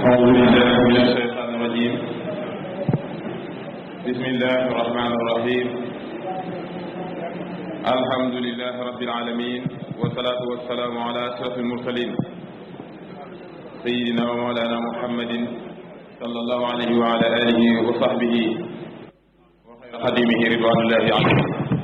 أعوذ بالله من الشيطان الرجيم بسم الله الرحمن الرحيم الحمد لله رب العالمين والصلاة والسلام على أشرف المرسلين سيدنا ومولانا محمد صلى الله عليه وعلى آله وصحبه وخير خديمه رضوان الله عليه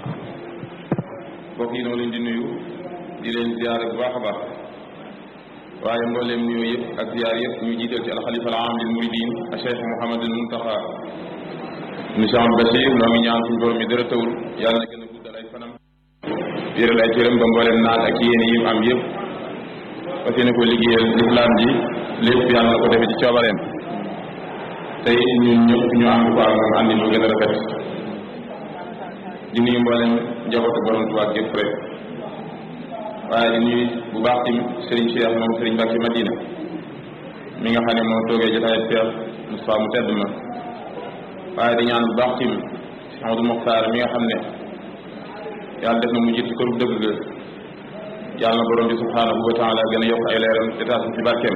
mbokk yi noo leen di nuyu di leen ziyaare bu baax a baax waaye mbooleem nuyoo yëpp ak ziyaar yëpp ñu jiital ci alxalifa al aam lil muridin a cheikh Mouhamadul Muntaxa monsieur Amadou Bachir noo ngi ñaan suñu borom mi dara tawul yàlla na gën a guddal ay fanam yéral ay cëram ba mbooleem naat ak yéene yi am yëpp fas yéene ko liggéeyal lislaam ji lépp yàlla na ko defee ci coobareem tey ñun ñëpp ñu ànd ko ak moom àndi lu gën a rafet di nuyu mbooleem njabootu borom Tuubaa gépp rek waaye di nuyu bu baax tamit Serigne Cheikh moom Serigne Mbacke Madina mi nga xam ne moo toogee jotaay Cheikh Moustapha mu tedd ma waaye di ñaan bu baax tamit Amadou Mokhtar mi nga xam ne yàlla def na mu jiitu këru dëgg ga yàlla na borom bi subhanahu wa taala gën a yokk ay leeram te taas ci barkeem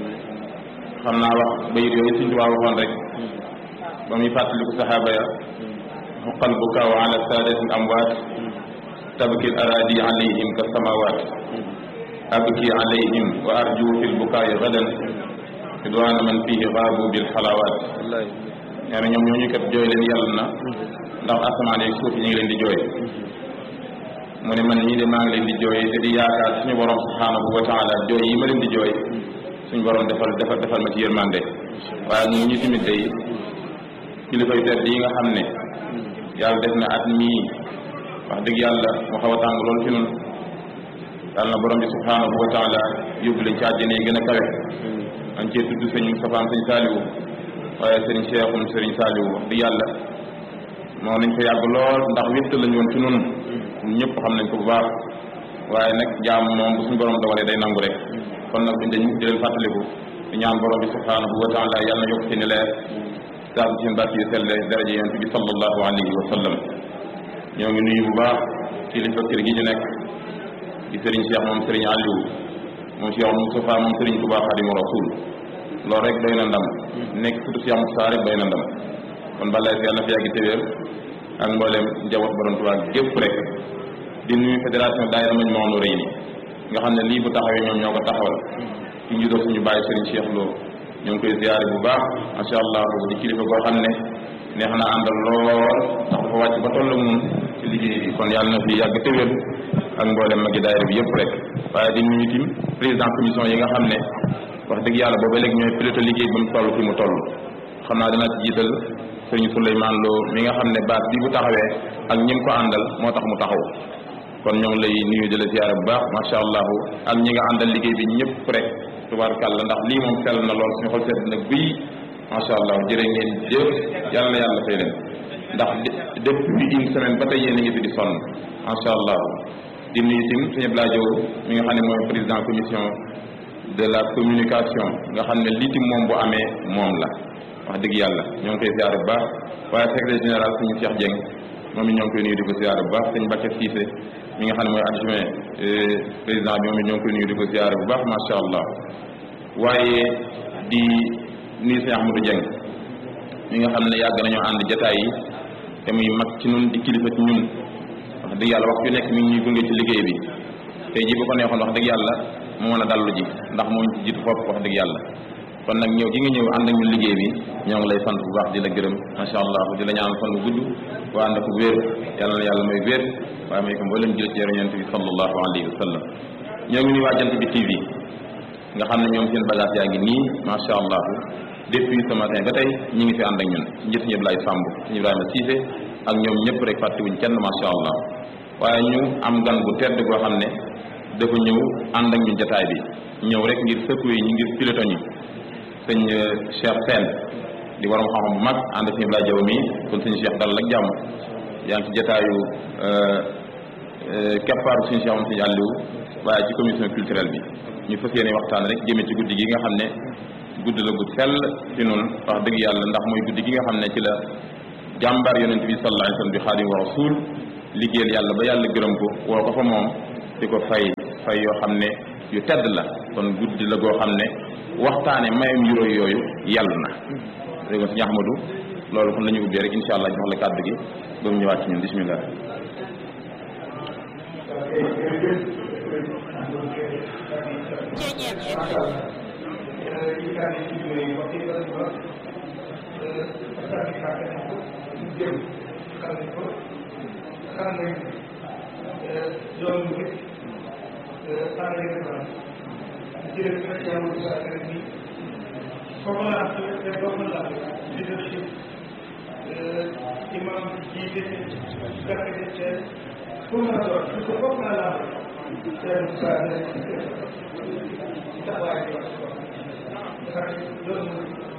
xam naa wax bayit yooyu Sëriñ Tuubaa waxoon rek ba muy fàttaliku saxaaba ya xuqal bukaaw ala saadatin amwaat tabki al araadi alayhim ka samawaat abki alayhim wa arju fi l bukaayi gadan ridwaana man fihi gaabu bil xalawaat nee na ñoom ñooñu kat jooy leen yàlla na ndax asamaan yeeg suuf yi ñu ngi leen di jooy mu ne man ñii de maa ngi leen di jooy te di yaakaar suñu borom subhanahu wa taala jooy yi ma leen di jooy suñu borom defal defal defal ma ci yërmande waaye ñu ñu tamit day kilifa yu tedd yi nga xam ne yàlla def na at mii wax dëgg yàlla mu xaw a tàng loolu ci nun yàlla na borom bi subhanahu wa taala yóbbu leen ci àjjana yi gën a kawe dañ cee tudd sëñ Moustapha sëñ Saliou waaye sëriñ Cheikhum sëriñ Saliou wax dëgg yàlla moo nañ fa yàgg lool ndax wéttal lañ woon ci nun ñëpp xam nañ ko bu baax waaye nag jaam moom bu suñu borom dogalee day nangu rek kon nag buñ dañ di leen fàttaliku di ñaan borom bi subhanahu wa taala yàlla na yokk seeni leer sax seen barke yu selle daraja yonent bi sallallahu alayhi wa sallam ñoo ngi nuyu bu baax kilifa kër gi ñu nekk di Serigne Cheikh moom Serigne Aliou moom Cheikh Moustapha moom Serigne Touba Xadimu Rasul loolu rek doy na ndam nekk surtout Cheikh Moustapha rek doy na ndam kon balay si yàlla na fi yàgg téwéer ak mboolem njaboot borom Touba gépp rek di nuyu fédération daayira mañ moonu rëy ni nga xam ne lii bu taxawee ñoom ñoo ko taxawal ci njiitoo suñu bàyyi Serigne Cheikh Lo ñoo ngi koy ziyaare bu baax macha allah di kilifa koo xam ne neex na àndal lool ndax dafa wàcc ba toll mun ci liggéey bi kon yàlla na fi yàgg téwér ak mboolem magi daayira bi yëpp rek waaye di nuyu tim président commission yi nga xam ne wax dëgg yàlla booba léegi ñooy pilote liggéey bi mu toll fi mu toll xam naa dina ci jiital sëriñ Souleymane Lo mi nga xam ne baat bi bu taxawee ak ñim ko àndal moo tax mu taxaw kon ñoo ngi lay nuyu di la ziyaare bu baax macha allah ak ñi nga àndal liggéey bi ñëpp rek tubaarkàlla ndax lii moom sell na lool suñu xol sedd nag bii macha allah jërë ngeen jëf yàlla na yàlla fay leen ndax depuis une semaine ba tey yéen a ngi fi di sonn macha allah di nuyu tim suñu blaajow mi nga xam ne mooy président commission de la communication nga xam ne lii tim moom bu amee moom la wax dëgg yàlla ñoo ngi koy ziare bu baax waaye secrétaire général suñu Cheikh Dieng moom it ñoo ngi koy nuyu di ko ziare bu baax sëñ Mbacke Cissé mi nga xam ne mooy adjoint président bi moom it ñoo ngi koy nuyu di ko ziare bu baax macha allah waaye di nuyu sëñ Ahmadou Dieng mi nga xam ne yàgg nañoo ànd jataay yi te muy mag ci ñun di kilifa ci ñun wax dëgg yàlla wax ju nekk mi ngi ñuy gunge ci liggéey bi tey ji bu ko neexoon wax dëgg yàlla mu mën a dallu ji ndax moo ñu ci jiitu fopp wax dëgg yàlla kon nag ñëw gi nga ñëw ànd ak ñun liggéey bi ñoo ngi lay sant bu baax di la gërëm macha allah di la ñaanal fan bu gudd waa ànd ak wér yàlla na yàlla may wér waaye may ko mboolem jël ci yonent bi sallallahu alayhi wa sallam ñoo ngi nuyu waa jant bi TV nga xam ne ñoom seen bagage yaa ngi nii macha allah depuis ce matin ba tey ñi ngi fi ànd ak ñun njët ñëpp lay sàmb suñu Ibrahima Cissé ak ñoom ñëpp rek fàttewuñ kenn macha allah waaye ñu am gan bu tedd goo xam ne dafa ñëw ànd ak ñun jataay bi ñëw rek ngir secouer yi ñu ngir pilote ñu sëñ Cheikh Sène di waroom xam-xam bu mag ànd ak suñu Ibrahima Jaw mi kon sëñ Cheikh dalal ak jàmm yaa ngi ci jataayu keppaaru suñu Cheikh moom sëñ Aliou waaye ci commission culturelle bi ñu fas yéene waxtaan rek jëmee ci guddi gi nga xam ne guddi la gudd sell ci noonu wax dëgg yàlla ndax mooy guddi gi nga xam ne ci la jàmbaar yonent bi sallallahu alayhi wasallam bi xaadim wa rasul liggéeyal yàlla ba yàlla gërëm ko woo ko fa moom di ko fay fay yoo xam ne yu tedd la kon guddi la goo xam ne waxtaane mayam yuróo yooyu yàlla na léegi sëñ Ahmadou loolu kon la ñu ubbee rek insha allah jox la kàddu gi ba mu ñëwaat ci ñun bismillah imam jiite gàkk Thiès fu mu la doon su ko foog naa laa seen saa ne taxawaay bi ndax loolu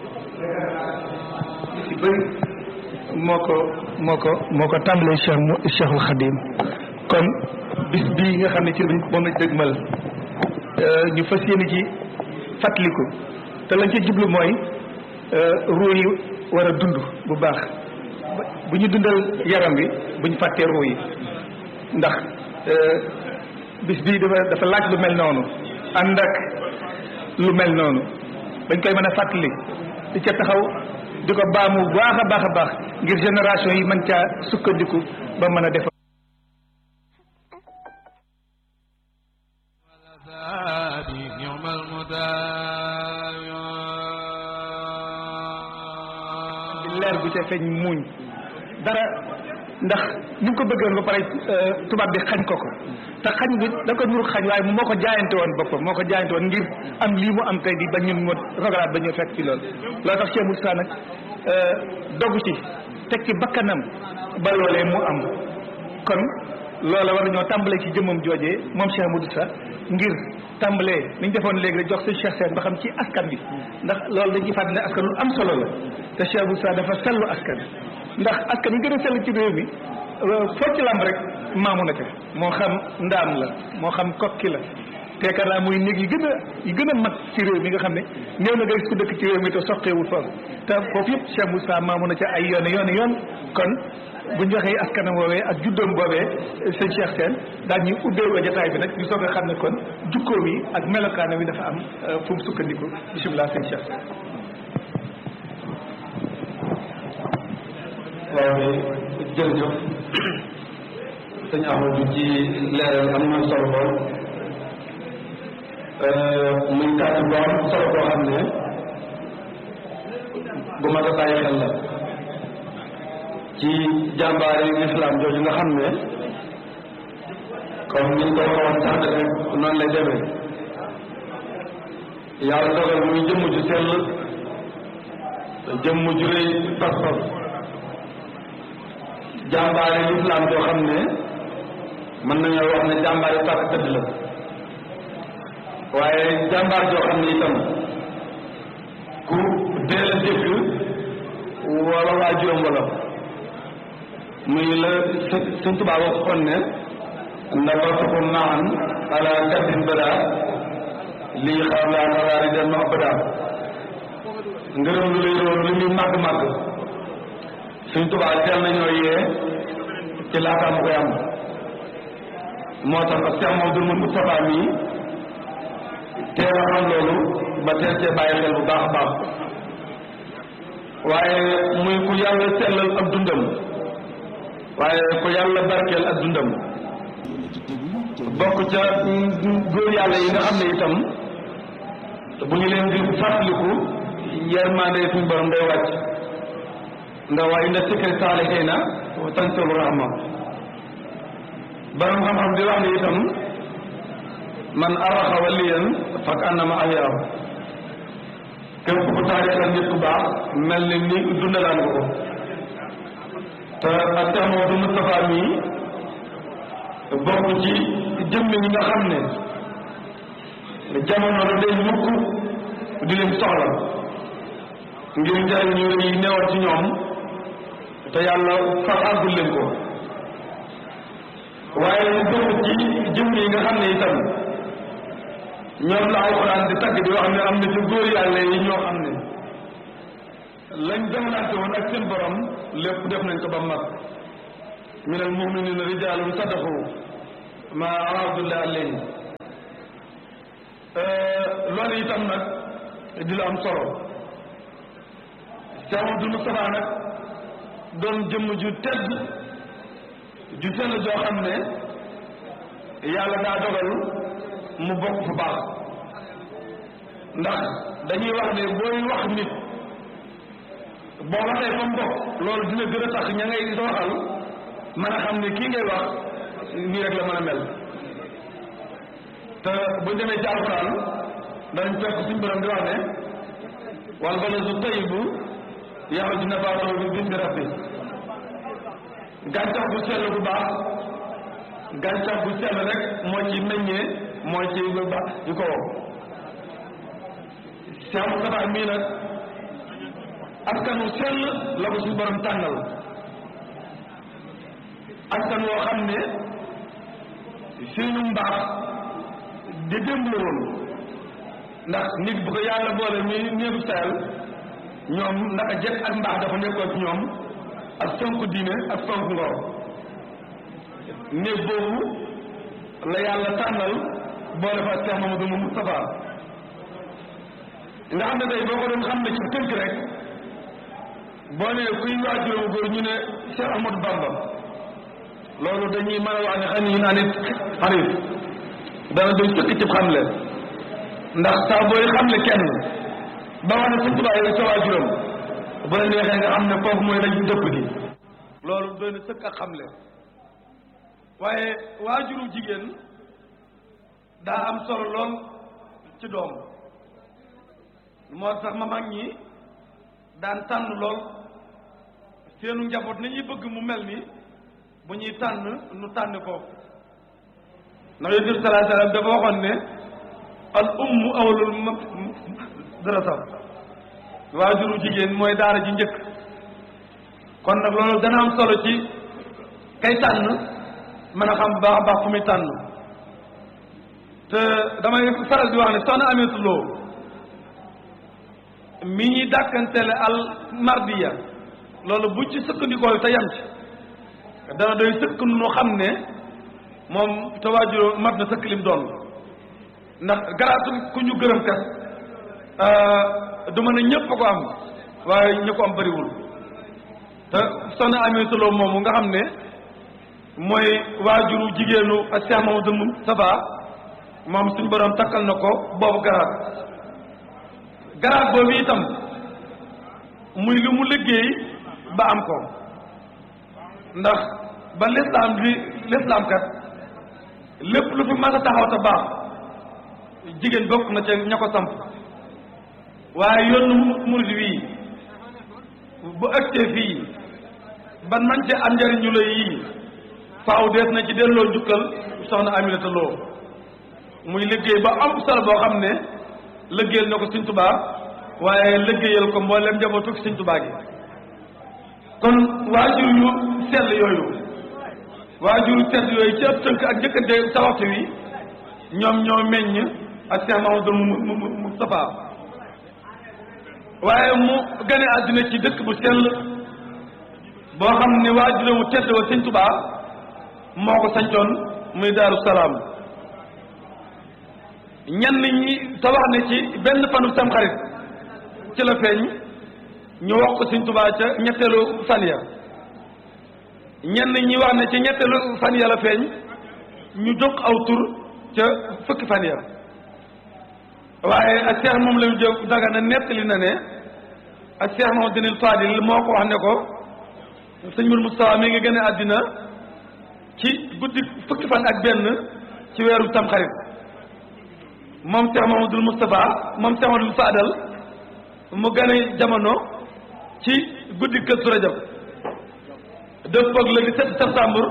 li ci bëri moo ko moo ko moo ko tàmbalee Cheikh mu Cheikhul Khadim kon bis bii nga xam ne ci moom lañ dëgmal ñu fas yéene ci fàttaliku te lañ ci jublu mooy ruu yi war a dund bu baax bu ñu dundal yaram bi bu ñu fàttee ruu yi ndax bis bii dafa dafa laaj lu mel noonu ànd ak lu mel noonu dañ koy mën a fàttali di ca taxaw di ko baamu baax a baax a baax ngir génération yi mën caa sukkandiku ba mën a def leer bu ca feeñ muuñ dara ndax ni mu ko bëggoon ba pare tubaab bi xañ ko ko te xañ bi da ko nuru xañ waaye moo ko jaayante woon boppam moo ko jaayante woon ngir am lii mu am tey di ba ñun mo rogalaat ba ñu fekk ci loolu loolu tax Cheikh Moussa nag dogu ci teg ci bakkanam ba loolee mu am kon loola war nañoo tàmbalee ci jëmmam joojee moom Cheikh Moussa ngir tàmbalee ni ñu defoon léegi rek jox seen Cheikh Sène ba xam ci askan bi ndax loolu dañ ci fàttali ne askan lu am solo la te Cheikh Moussa dafa sellu askan ndax askan yi gën a sell ci réew mi foo ci lamb rek maamu na ca moo xam ndaam la moo xam kokki la teekar naa muy néeg yi gën a yi gën a mag ci réew mi nga xam ne néew na nga gis ku dëkk ci réew mi te soqeewul foofu te foofu yëpp Cheikh Moussa maamu na ca ay yoon yoon yoon kon bu ñu waxee askanam woowee ak juddoom boobee sëñ Cheikh Sène daal ñuy ubbee wa jotaay bi nag ñu soog a xam ne kon jukkoom yi ak melokaanam yi dafa am fu mu sukkandiku bisimilah sëñ Cheikh Sène waaw jërëjëf sëñ Amadou ci leeral am na solo lool muy kàddu bu am solo boo xam ne bu mat a bàyyi xel la ci jàmbaari islam jooju nga xam ne comme ni ñu ko waxoon sax rek noonu lay demee yàlla dogal muy jëmm ju sell jëmm ju rëy pas-pas jàmbaari lislaam joo xam ne mën nañoo wax ne jàmbaari tàkk tëdd la waaye jàmbaar joo xam ne itam ku deel a dégg wala waajuram wala muy la sëñ Tuubaa waxoon ne nabatuko maan ala kaddin bada lii xaar laa naraari den ma abada ngërëm lu lay roon li muy màgg màgg suñ tubaa teel nañoo yee ci laata mu koy am moo tax ak Cheikh Mamadou Moustapha mii teel a xam loolu ba teel cee bàyyi xel bu baax a baax waaye muy ku yàlla sellal ak dundam waaye ku yàlla barkeel ak dundam bokk ca góor yàlla yi nga xam ne itam bu ñu leen di fàttaliku yermande suñu borom day wàcc ndax waaye inda sikri saalihiina wa tanzilu rahma borom xam-xam di wax ne itam man araxa waliyan fak annama ahyaahu képp ku taarixal nit ku baax mel ni ni dundalaan nga ko te ak Cheikh Mamadou Moustapha mii bokk ci jëmmi ñi nga xam ne jamono la day mukk di leen soxla ngir njëriñ ñu yi newoon ci ñoom te yàlla far àggul leen ko waaye mu bokk ci jëmm yi nga xam ne itam ñoom la alxuraan di tagg di wax ne am na ci góor yàlla yi ñoo xam ne lañ demlante woon ak seen borom lépp def nañ ko ba mag min al muminina rijalun sadaqu ma ahadullah alayhi loolu itam nag di lu am solo Cheikh Amadou Moustapha nag doon jëmm ju tedd ju sell joo xam ne yàlla daa dogal mu bokk fu baax ndax dañuy wax ne booy wax nit boo waxee fa mu bokk loolu dina gën a tax ña ngay waxal mën a xam ne kii ngay wax nii rek la mën a mel te buñ demee ci alxuraan danañ fekk suñ borom di wax ne wal baladu tayyibu yaxruju nabaatuhu bi izni rabbi gàncax bu sell bu baax gàncax bu sell rek moo ci meññee moo ci bu baax yu ko wow Cheikh Moustapha mii nag askanu sell la ko suñu borom tànnal askan woo xam ne seenu mbaax di démb la woon ndax nit bu ko yàlla boole muy néegu sayal ñoom naka jekk ak mbaax dafa nekkoon ci ñoom ak fonk diine ak fonk ngor néeg boobu la yàlla tànnal boole fa Cheikh Mamadou Moustapha nga xam ne tey boo ko doon xam ne ci tënk rek boo ne kuy waajuram góor ñu ne Cheikh Ahmadou Bamba loolu dañuy mën a wax ne xam ne ñu naa nit xarit dana doy sëkk ci xamle ndax saa booy xamle kenn ba wax ne Sëñ Tuubaa yow sa waajuram bu la neexee nga xam ne foofu mooy lañ dëpp gi loolu doy na sëkk ak xamle waaye waajuru jigéen daa am solo lool ci doom moo tax ma mag ñi daan tànn lool seenu njaboot ni ñuy bëgg mu mel ni bu ñuy tànn nu tànn ko ndax yonent bi sallallahu alayhi wasallam dafa waxoon ne al ummu awlul madrasa waajuru jigéen mooy daara ji njëkk kon nag loolu dana am solo ci kay tànn mën a xam baax a baax fu muy tànn te damay faral di wax ne soxna Aminata Lo mi ñuy dàkkantele al mardiya loolu bu ci sëkkandikoo te yam ci dana doy sëkk nu xam ne moom te waajuroo mat na sëkk lim doon ndax garaatu ku ñu gërëm kat du mën a ñëpp a ko am waaye ñu ko am bëriwul te soxna Aminata Lo moomu nga xam ne mooy waajuru jigéenu ak Cheikh Mamadou Moustapha moom suñ borom takkal na ko boobu garaat garaat boobu itam muy li mu liggéey ba am ko ndax ba lislaam li lislaam kat lépp lu fi mas a taxaw te baax jigéen bokk na ca ña ko samp waaye yoonu murid wii bu ëgtee fii ba nañ ci am njariñu lay yii faaw dees na ci delloo njukkal soxna Aminata Lo muy liggéey ba am solo boo xam ne liggéeyal na ko Sëñ Tuubaa waaye liggéeyal ko mboolem njabootu Sëñ Tuubaa gi kon waajur yu sell yooyu waajur yu sell yooyu ci ëpp tënk ak njëkkante sa waxtu wi ñoom ñoo meññ ak Cheikh Mahamadou Moustapha waaye mu gane àddina ci dëkk bu sell boo xam ne waajur wu tedd wa Sëñ Tuubaa moo ko sancoon muy Daaru Salaam ñenn ñi te wax ne ci benn fanu Tamxarit ci la feeñ ñu wax ko Sëñ Tuubaa ca ñetteelu fan ya ñenn ñi wax ne ci ñetteelu fan ya la feeñ ñu jóg aw tur ca fukki fan ya waaye ak Cheikh moom la ñu jóg daga na nettali na ne ak Cheikh moom dinil Fadil moo ko wax ne ko sëñ Mourou Moustapha mi ngi gën a àddina ci guddi fukki fan ak benn ci weeru Tamxarit moom Cheikh Mamadou Moustapha moom Cheikh Mamadou Fadal mu gane jamono ci guddi Kazu Rajab dëppoog le 17 septembre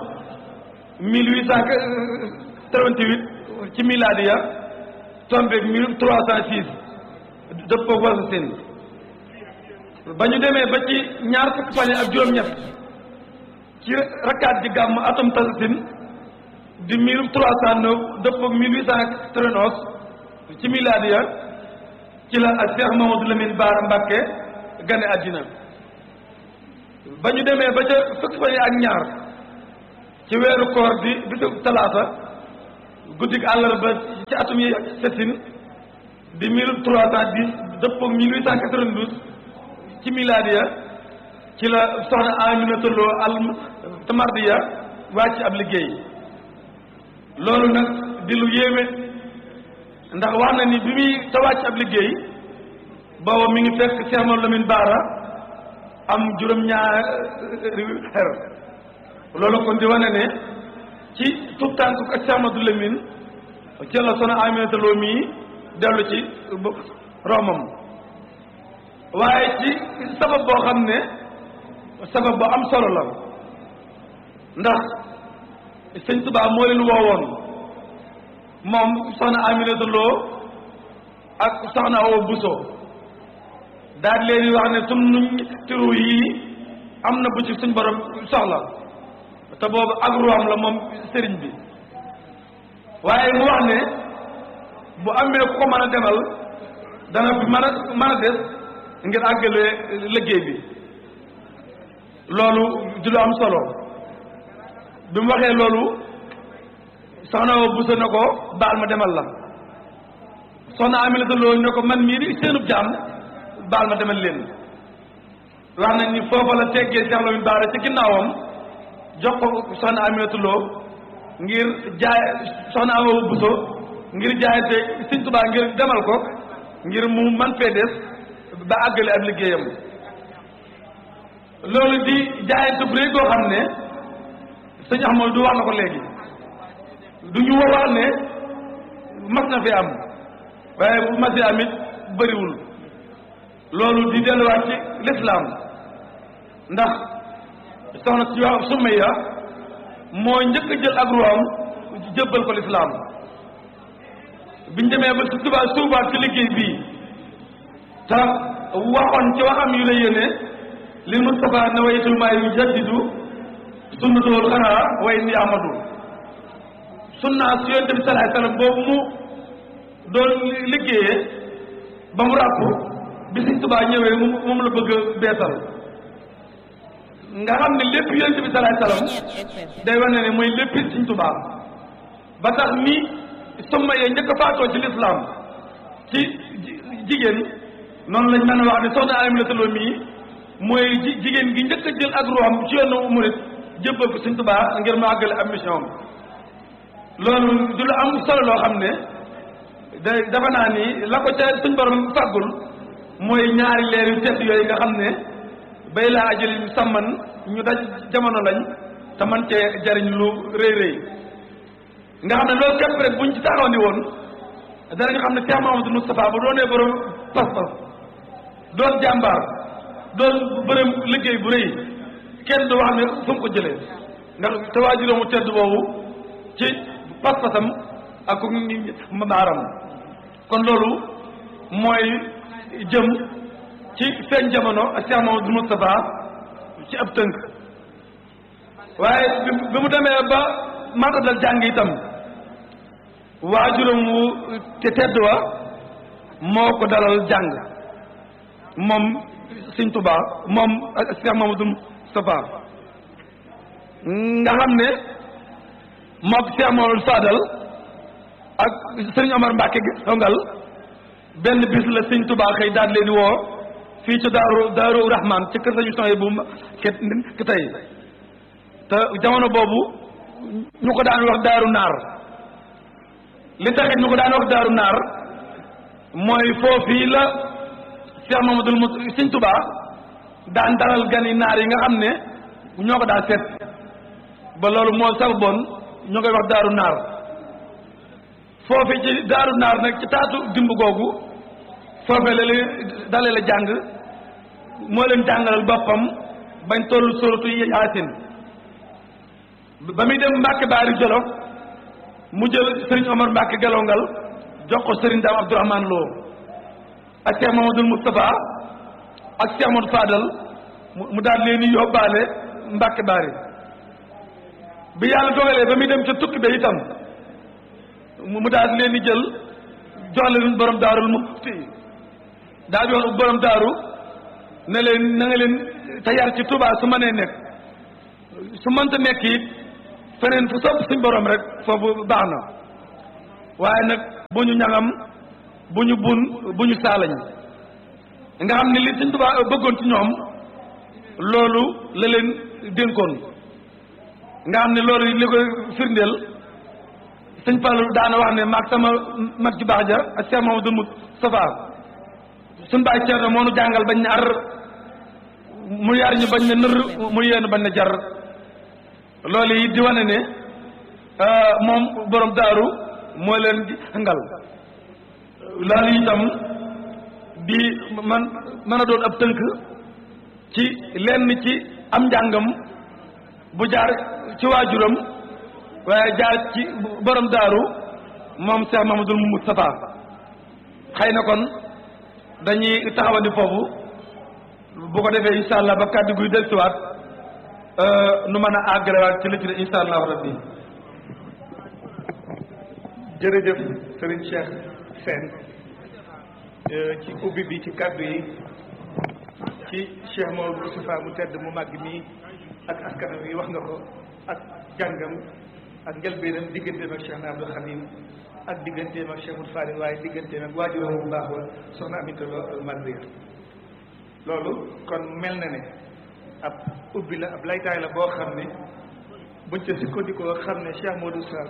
1888 ci miladiya tombeeg 1306 dëppoog Wasasin ba ñu demee ba ci ñaar fukki fan ak juróom-ñett ci rakkaat ji gàmm atum tasasin di 1309 dëppoog 1891 ci miladiya ci la ak Cheikh Mamadou Lamine Bara Mbacké gane àddina ba ñu demee ba ca fukki fan ak ñaar ci weeru koor di bisu talaata guddik àllarba ci atum yi settin di mille trois cent dix dëppoog 1892 ci miladiya ci la soxna Aminata Lo al Tamardiya wàcc ab liggéey loolu nag di lu yéeme ndax wax na ni bi muy ta wàcc ab liggéey booba mi ngi fekk Cheikh Mamadou Lamine Bara am juróom-ñaari xer loolu kon di wane ne ci tout tànk ak Cheikh Mamadou Lamine ci la soxna Aminata Lo mii dellu ci romam waaye ci sabab boo xam ne sabab bu am solo la ndax sëñ Tuubaa moo leen woowoon moom soxna Aminata Lo ak soxna Awa Buso daal leen di wax ne sunu tiru yi am na bu ci suñ borom soxla te boobu ak ruwaam la moom sëriñ bi waaye mu wax ne bu amee ku ko mën a demal dana fi mën a mën a des ngir àggale liggéey bi loolu di lu am solo bi mu waxee loolu soxna wa busa na ko baal ma demal la soxna Aminata Lo ne ko man mii di seenub jaam baal ma demal leen wax nañ ni foofa la teggee Cheikh Lamine Bara ci ginnaawam jox ko soxna Aminata Lo ngir jaay soxna Awa Buso ngir jaayante Sëñ Tuubaa ngir demal ko ngir mu man fee des ba àggale ab liggéeyam loolu di jaayante bu rëy goo xam ne sëñ Ahmadu du wax na ko léegi du ñu wax ne mas na fi am waaye bu mas am it bëriwul loolu di delluwaat ci lislaam ndax soxna si wax Sumayya moo njëkk a jël ak ruwaam jëbbal ko lislaam biñ demee ba si tubaab suubaat ci liggéey bii te waxoon ci waxam yu la yéene li Mustafa na waytul maa yu jaddidu sunnatul xanaa way ni amadu sunnaa su yonent bi salaay salaam boobu mu doon liggéeyee ba mu ràpp bi Sëñ Tuubaa ñëwee moom la bëgg a beesal nga xam ne lépp yonent bi salaay salaam day wane ne mooy lépp Sëñ Tuubaa ba tax ni summa yee njëkk a faatoo ci lislaam ci jigéen noonu lañ mën a wax ne soxna Aminata Lo mii mooy ji jigéen gi njëkk a jël ak ruuxam ci yoonu murit jébbal ko Sëñ Tuubaa ngir mu àggale am mission loolu du lu am solo loo xam ne da dafa naa ni la ko ca suñ borom fàggul mooy ñaari leer yu tedd yooyu nga xam ne bay laa ajal sàmman ñu daj jamono lañ te man cee jariñ lu rëy rëy nga xam ne loolu képp rek buñ ci taxaw ni woon danañu xam ne Cheikh Mahamadou Moustapha bu doonee borom pas-pas doon jàmbaar doon bërëm liggéey bu rëy kenn du wax ne fu mu ko jëlee ndax te waajuróom mu tedd boobu ci pas-pasam ak ku mbaaram kon loolu mooy jëm ci seen jamono ak Cheikh Mahamadou Moustapha ci ab tënk waaye bi mu demee ba matadal jàng itam waajuram wu te tedd wa moo ko dalal jàng moom Sëñ Tuubaa moom Cheikh Mamadou Moustapha nga xam ne mook Cheikh Mamadou Fadal ak Sëriñ Omar Mbàkke dongal benn bis la Sëñ Tuubaa xëy daal leen di woo fii ci daaru daaru Rahman ci kër sañu soxee bu ki tey te jamono boobu ñu ko daan wax daaru naar li taxit ñu ko daan wax daaru naar mooy foofii la Cheikh Mamadou Mous Sëñ Tuubaa daan dalal gan yi naar yi nga xam ne ñoo ko daan seet ba loolu moo sax bon ñoo koy wax daaru naar foofii ci daaru naar nag ci taatu dimb googu foofee la leen dalee la jàng moo leen jàngalal boppam bañ tollu suratu Yaasin ba muy dem Mbàkke Baari Jolof mu jël Serigne Omar Mbàkke Gelongal jox ko Serigne Dame Abdourahmane Lo ak Cheikh Mamadou Moustapha ak Cheikh Mamadou Fadal mu daal leen di yóbbaale Mbàkke Baari bi yàlla dogalee ba muy dem ca tukki ba itam mu daal leen di jël jox leen borom daarul mufti daal di wax borom daaru ne leen na nga leen te yar ci Tuubaa su mënee nekk su mënta nekk it feneen fu sopp suñ borom rek foofu baax na waaye nag bu ñu ñaŋam bu ñu bun bu ñu saalañ nga xam ne li sëñ Tuubaa bëggoon ci ñoom loolu la leen dénkoon nga xam ne loolu li ko firndeel sëñ Fallu daana wax ne maag sama mag ju baax ja ak Cheikh Mamadou Moustapha suñ baay Ceerno moo nu jàngal bañ ne ar mu yar ñu bañ ne nër mu yéen bañ ne jar loolu yi di wane ne moom borom daaru moo leen jàngal loolu itam di man mën a doon ab tënk ci lenn ci am njàngam bu jaar ci waajuram waaye jaar ci borom daaru moom Cheikh Mamadou Moustapha xëy na kon dañuy taxawandi foofu bu ko defee incha allah ba kàddu guy dellusiwaat nu mën a àggalewaat ci li ci incha allahu rabbi jërëjëf Serigne Cheikh Sène ci ubbi bi ci kàddu yi ci Cheikh Maodo Moustapha mu tedd mu màgg nii ak askanam yi wax nga ko ak jàngam ak njëlbeenam digganteem ak Cheikh na Abdou Khadim ak digganteem ak Cheikh Moudou Fadil waaye digganteem ak waajuram bu baax wa soxna Aminta Lo Mardiya loolu kon mel na ne ab ubbi la ab laytaay la boo xam ne buñ ca sukkandikoo xam ne Cheikh Modou Sall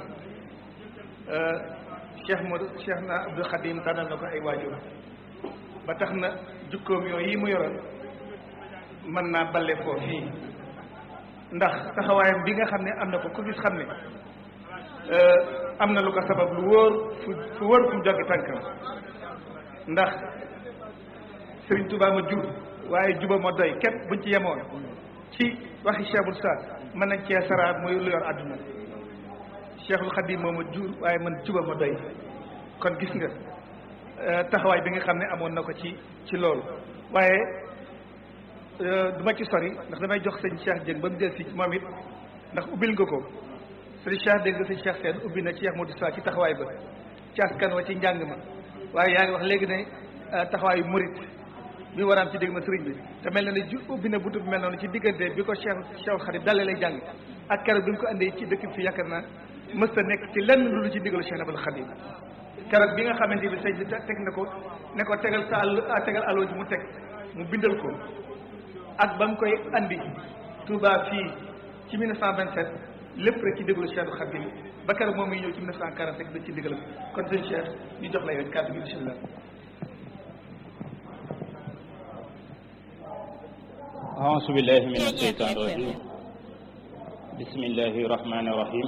Cheikh Modou Cheikh na Abdou Khadim tànnal na ko ay waajur ba tax na jukkoom yooyu yi mu yoroon mën naa balle foofu fii ndax taxawaayam bi nga xam ne am na ko ku gis xam ne am na lu ko sabab lu wóor fu fu wóor fu mu joggi tànkam ndax Sëriñ Tuubaa ma jur waaye juba ma doy képp buñ ci yemoon ci waxi Cheikhul Saad mën nañ cee saraat muy lu yor àdduna Cheikhul Khadim moo ma jur waaye man juba ma doy kon gis nga taxawaay bi nga xam ne amoon na ko ci ci loolu waaye du ma ci sori ndax damay jox sëñ Cheikh Dieng ba mu del si moom it ndax ubbil nga ko sëñ Cheikh dégg nga sëñ Cheikh Sène ubbi na ci Cheikh Modou Sa ci taxawaay ba ci askan wa ci njàng ma waaye yaa ngi wax léegi ne taxawaayu murit bi war a am ci dégg ma sëriñ bi te mel na ne ju ubbi na buntu bi mel noonu ci diggante bi ko Cheikh Cheikh Khadim dalee lay jàng ak keroog bi mu ko andee ci dëkk fi yaakaar naa mës ta nekk ci lenn lu ci ndigalu Cheikh Abdou Khadim keroog bi nga xamante bi sëñ bi teg na ko ne ko tegal sa àll tegal aloo ji mu teg mu bindal ko ak ba mu koy andi Touba fii ci 1927 lépp rek ci déglu Cheikh Abdou Khadim ba keroog moom muy ñëw ci 1945 dañ ci digalam kon sëñ Cheikh ñu jox la yow kàddu gi bisimilah. أعوذ بالله من الشيطان الرجيم بسم الله الرحمن الرحيم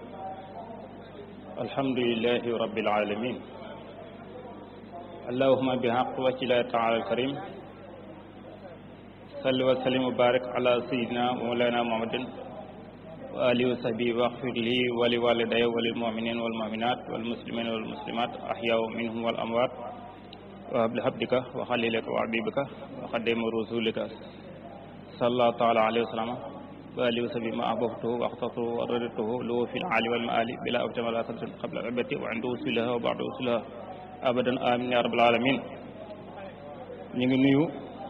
الحمد لله رب العالمين اللهم بحق وجه الله تعالى الكريم صل وسلم وبارك على سيدنا مولانا محمد وآله وصحبه واغفر لي ولوالدي وللمؤمنين والمؤمنات والمسلمين والمسلمات أحياء منهم والأموات وهب لحبدك وخليلك وعبيبك وخدم رسولك صلى الله تعالى عليه وسلم وآله وصحبه ما أحببته واخترته ورددته له في العالي والمآل بلا أبتم ولا تبتم قبل عبدتي وعند وصولها وبعد وصولها أبدا آمين يا رب العالمين ñu ngi nuyu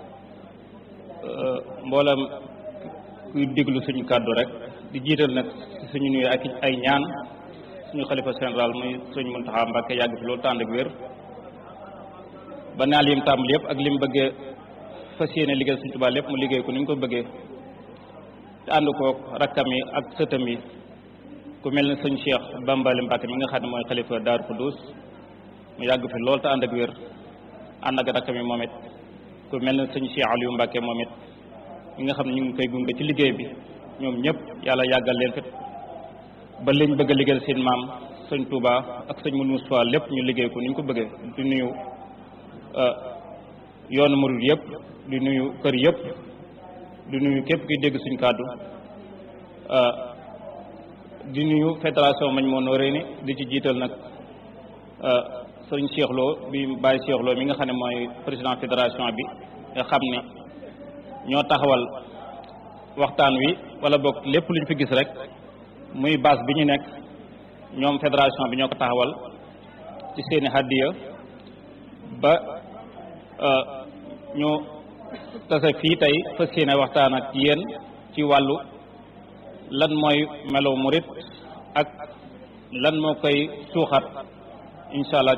mboolam kuy déglu suñu kàddu rek di jiital nag suñu nuyu ak ay ñaan suñu xalifa général muy suñu Muntaxa Mbàkke yàgg fi loolu tànd ak wér ba naal yim tàmbali yëpp ak lim bëggee fas yéene liggéey suñu Tuubaa lépp mu liggéey ko ni ñu ko bëggee te ànd koog rakkam yi ak sëtam yi ku mel ne sëñ Cheikh Bambali Mbàkke mi nga xam ne mooy xalifa Daaru Xuddus mu yàgg fi lool te ànd ak wér ànd ak rakkam yi moom it ku mel ne sëñ Cheikh Aliou Mbàkke moom it mi nga xam ne ñu ngi koy gunge ci liggéey bi ñoom ñëpp yàlla yàggal leen fit ba liñ bëgg a liggéeyal seen maam sëñ Touba ak sëñ Mourou Moussa lépp ñu liggéey ko ni ñu ko bëggee di nuyu yoonu murid yëpp di nuyu kër yëpp di nuyu képp kuy dégg suñ kàddu di nuyu fédération mañ moo noo réni di ci jiital nag sëñ Cheikh Lo bi Baye Cheikh Lo mi nga xam ne mooy président fédération bi nga xam ne ñoo taxawal waxtaan wi wala boog lépp luñ fi gis rek muy base bi ñu nekk ñoom fédération bi ñoo ko taxawal ci seeni hadiya ba ñu tase fii tey fas yéene waxtaan ak yéen ci wàllu lan mooy melo murit ak lan moo koy suuxat incha allah